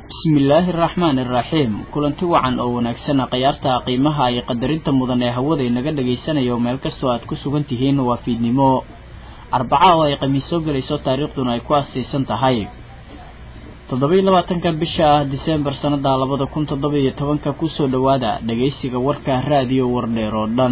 bismillaahi araxmaani iraxiim kulanti wacan oo wanaagsan khayaarta qiimaha iyo qadarinta mudan ee hawada inaga dhagaysanayo meel kastoo aad ku sugan tihiin waa fiidnimo arbaca oo ay khamiis soo gelayso taariikhduna ay ku aasaysan tahay toddoba-iyo labaatanka bisha disembar sanada labada kun toddoba iyo tobanka kusoo dhowaada dhagaysiga warka raadiyo wardheer oo dhan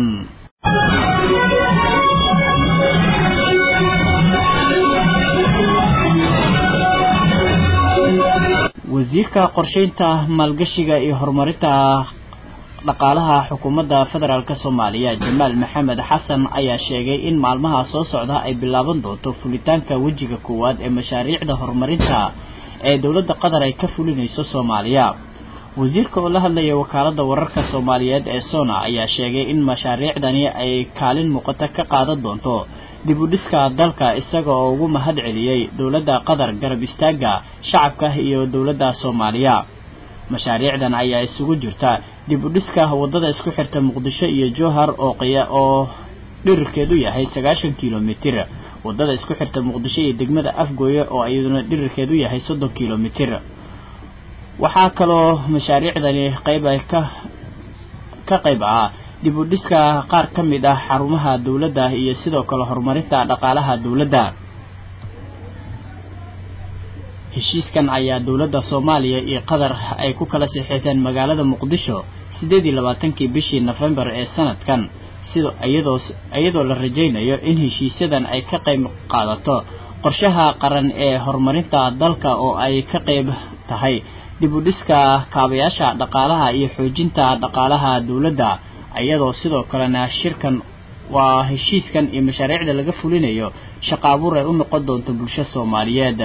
wasiirka qorsheynta maalgashiga iyo horumarinta dhaqaalaha xukuumadda federaalk soomaaliya jamaal maxamed xasan ayaa sheegay in maalmaha soo socda ay bilaaban doonto fulitaanka wejiga koowaad ee mashaariicda horumarinta ee dowladda qatar ay ka fulinayso soomaaliya wasiirka oo la hadlaya wakaalada wararka soomaaliyeed ee sona ayaa sheegay in mashaariicdani ay kaalin muuqata ka qaadan doonto dib u dhiska dalka isaga oo ugu mahad celiyey dowladda qatar garab istaaga shacabka iyo dowladda soomaaliya mashaariicdan ayaa isugu jirta dib u dhiska wadada isku xirta muqdisho iyo jowhar oo oo dhirirkeedu yahay sagaashan kilomitir wadada isku xirta muqdisho iyo degmada afgooye oo iyaduna dhirirkeedu yahay soddon kilomitir waxaa kaloo mashaariicdani qayb ay ka ka qayb ah dib u dhiska qaar ka mid ah xarumaha dowladda iyo sidoo kale horumarinta dhaqaalaha dowladda heshiiskan ayaa dowladda soomaaliya iyo qatar ay ku kala saxiixdeen magaalada muqdisho siddeed iyo labaatankii bishii nofembar ee sanadkan sida iyadoo iyadoo la rajaynayo in heshiisyadan ay ka qayb qaadato qorshaha qaran ee horumarinta dalka oo ay ka qayb tahay dib u dhiska kaabayaasha dhaqaalaha iyo xoojinta dhaqaalaha dowladda iyadoo sidoo kalena shirkan waa heshiiskan iyo mashaariicda laga fulinayo shaqa abuur ay u noqon doonto bulsho soomaaliyeed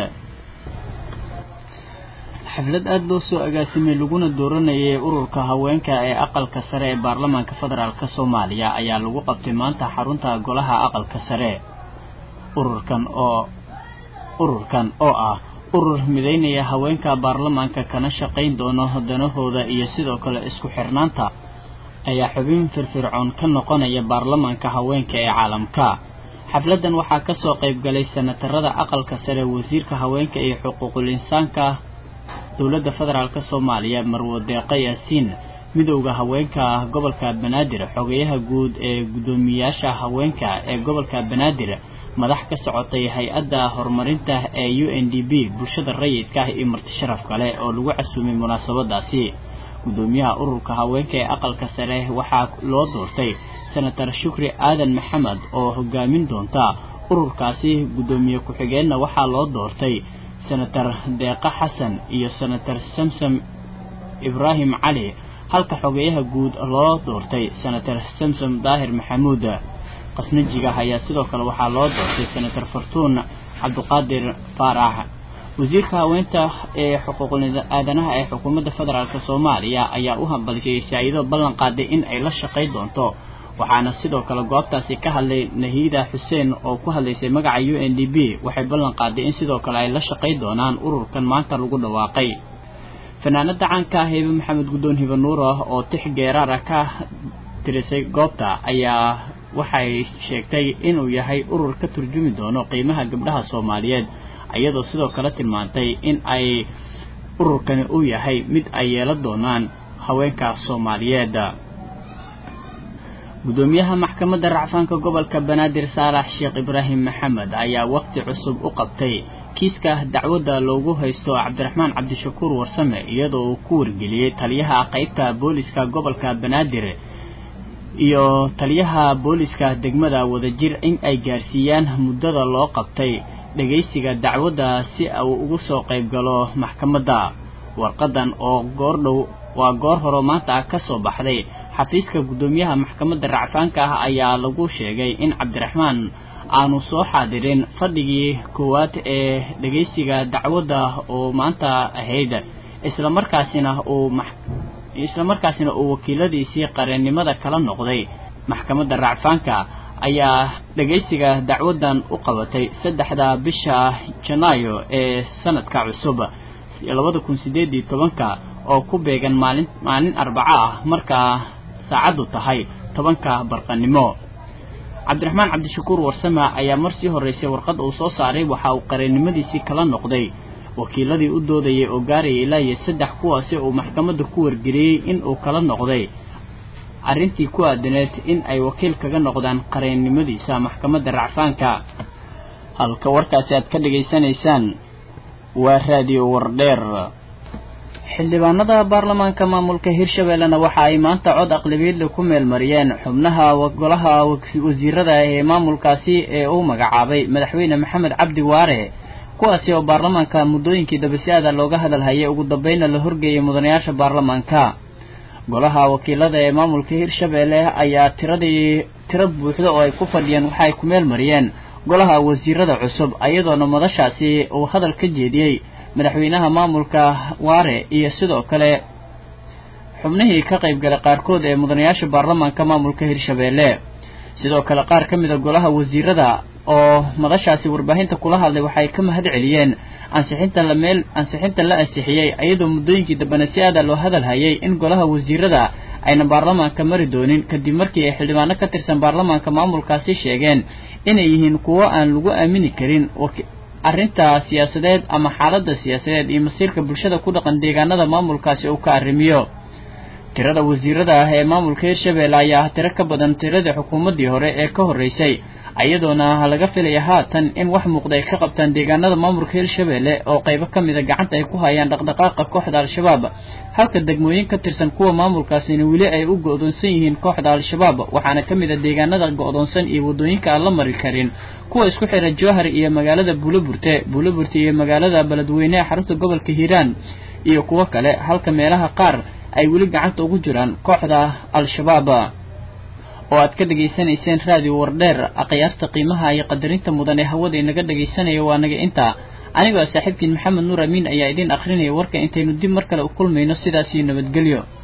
xaflad aada loo soo agaasimay laguna dooranayay ururka haweenka ee aqalka sare ee baarlamaanka federaalk soomaaliya ayaa lagu qabtay maanta xarunta golaha aqalka sare ururkan oo ururkan oo ah urur midaynaya haweenka baarlamaanka kana shaqayn doono danahooda iyo sidoo kale isku xirnaanta ayaa xubin firfircoon ka noqonaya baarlamaanka haweenka ee caalamka xafladdan waxaa kasoo qayb galay senatarada aqalka sare wasiirka haweenka iyo xuquuqul insaanka dowladda federaalk soomaaliya marwo deeqa yaasiin midowda haweenka gobolka banaadir xogeyaha guud ee guddoomiyaasha haweenka ee gobolka banaadir madax ka socotay hay-adda horumarinta ee u n d b bulshada rayidka ah iyo marti sharaf kale oo lagu casuumay munaasabadaasi guddoomiyaha ururka haweenka ee aqalka sare waxaa loo doortay senatar shukri aadan maxamed oo hogaamin doonta ururkaasi guddoomiye ku-xigeenna waxaa loo doortay senatar deeqa xasan iyo senatar samsam ibraahim cali halka xogeyaha guud loo doortay senatar samsam daahir maxamuud qasnajiga ayaa sidoo kale waxaa loo doortay senatar fartuun cabdiqaadir faarax wasiirka haweenta ee xuquuqul aadanaha ee xukuumadda federaalk soomaaliya ayaa u hambaliyay saa-ido ballan qaaday in ay la shaqay doonto waxaana sidoo kale goobtaasi ka hadlay nahiida xuseen oo ku hadlaysay magaca u n d b waxay ballan qaaday in sidoo kale ay la shaqay doonaan ururkan maanta lagu dhawaaqay fanaanada caanka ah hebe maxamed guddoon hibe nuura oo tix geeraara ka tirisay goobta ayaa waxay sheegtay inuu yahay urur ka turjumi doono qiimaha gabdhaha soomaaliyeed iyadoo sidoo kale tilmaantay in ay ururkani uu yahay mid ay yeelan doonaan haweenka soomaaliyeed guddoomiyaha maxkamadda racfaanka gobolka banaadir saalax sheekh ibraahim maxamed ayaa waqti cusub u qabtay kiiska dacwadda loogu haysto cabdiraxmaan cabdishakuur warsame iyadoo uu ku wargeliyey taliyaha qeybta booliska gobolka banaadir iyo taliyaha booliska degmada wadajir in ay gaarsiiyaan muddada loo qabtay dhegaysiga dacwadda si uu ugu soo qayb galo maxkamadda warqadan oo goordhow waa goor horo maanta ka soo baxday xafiiska guddoomiyaha maxkamadda racfaanka ah ayaa lagu sheegay in cabdiraxmaan aanu soo xaadirin fadhigii koowaad ee dhegaysiga dacwadda oo maanta ahayd islamarkaasina uu islamarkaasina uu wakiiladiisii qareennimada kala noqday maxkamadda racfaanka ayaa dhegaysiga dacwaddan u qabatay saddexda bisha janaayo ee sanadka cusub labada kun sideed iyo tobanka oo ku beegan maalin maalin arbaco ah markaa saacaddu tahay tobanka barqanimo cabdiraxmaan cabdishakuur warsame ayaa mar sii horreysay warqad uu soo saaray waxa uu qareennimadiisii kala noqday wakiiladii u doodayay oo gaaraya ilaa iyo saddex kuwaasi uu maxkamadda ku wargeliyey in uu kala noqday arrintii ku aadaneed in ay wakiil kaga noqdaan qareennimadiisa maxkamadda racfaanka halka warkaasi aad ka dhegaysanaysaan waa raadiyo wardheer xildhibaanada baarlamaanka maamulka hirshabeellena waxa ay maanta cod aqlabiyadle ku meelmariyeen xubnaha golaha wasiirada ee maamulkaasi ee uu magacaabay madaxweyne maxamed cabdi waare kuwaasi oo baarlamaanka muddooyinkii dabasiada looga hadalhayay ugu dambeynna la horgeeyay mudanayaasha baarlamaanka golaha wakiilada ee maamulka hirshabeelle ayaa tiradii tiro buuxda oo ay ku fadhiyeen waxa ay ku meel mariyeen golaha wasiirada cusub ayadoona madashaasi uu hadal ka jeediyey madaxweynaha maamulka waare iyo sidoo kale xubnihii ka qayb galay qaarkood ee mudanayaasha baarlamaanka maamulka hirshabeelle sidoo kale qaar ka mid a golaha wasiirada oo madashaasi warbaahinta kula hadlay waxay ka mahad celiyeen ansixinta la meel ansixinta la ansixiyey iyadoo muddooyinkii dambena si aada loo hadal hayay in golaha wasiirada ayna baarlamaanka mari doonin kadib markii ay xildhibaano ka tirsan baarlamaanka maamulkaasi sheegeen inay yihiin kuwo aan lagu aamini karin arrinta siyaasadeed ama xaaladda siyaasadeed iyo masiirka bulshada ku dhaqan deegaanada maamulkaasi uu ka arrimiyo tirada wasiirada ah ee maamulka hirshabeelle ayaa tiro ka badan tiradii xukuumaddii hore ee ka horreysay iyadoona laga filaya haatan in wax muuqda ay ka qabtaan deegaanada maamulka hirshabeelle oo qaybo ka mida gacanta ay ku hayaan dhaqdhaqaaqa kooxda al-shabaab halka degmooyin ka tirsan kuwa maamulkaasina weli ay u go-doonsan yihiin kooxda al-shabaab waxaana ka mid a deegaanada go-doonsan iyo waddooyinka aan la mari karin kuwa isku xira jowhar iyo magaalada buuloburte buuloburte iyo magaalada beledweyne ee xarunta gobolka hiiraan iyo kuwo kale halka meelaha qaar ay weli gacanta ugu jiraan kooxda al-shabaab oo aad ka dhegaysanayseen raadiyo wardheer akhyaarta qiimaha iyo qadarinta mudan ee hawada inaga dhegaysanaya waa naga intaa anigoo saaxiibkiin maxamed nuur amiin ayaa idiin akhrinaya warka intaynu dib mar kale u kulmayno sidaas iyo nabadgelyo